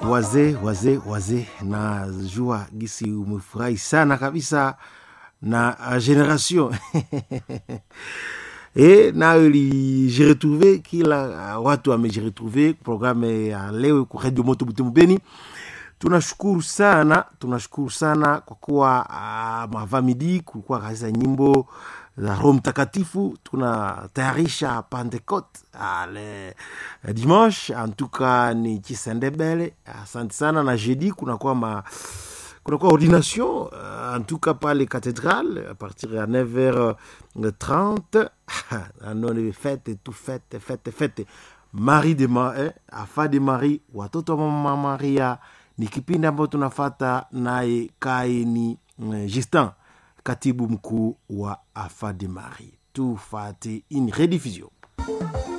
wazee wazee wazee, najua gisi umefurahi sana kabisa na generation e nayo ilijiretrouve, kila watu wamejiretrouve programe ya leo ku Radio Moto Butembo Beni. Tunashukuru sana, tunashukuru sana kwa kuwa uh, mavamidi kulikuwa kaisa nyimbo za Roho Mtakatifu. Tunatayarisha Pentecote ale dimanche, antuka ni Chisendebele. Asante sana na jeudi kunakuwa ma kunakuwa ordination uh, antuka pale cathédrale a partir ya 9h30 anone fete tu fete fete fete Marie de Ma, eh, afa de Marie, watoto wa mama Maria ni kipindi ambayo tunafata naye Kaini eh, Justin, katibu mkuu wa Afa de Marie. Tufate in rediffusion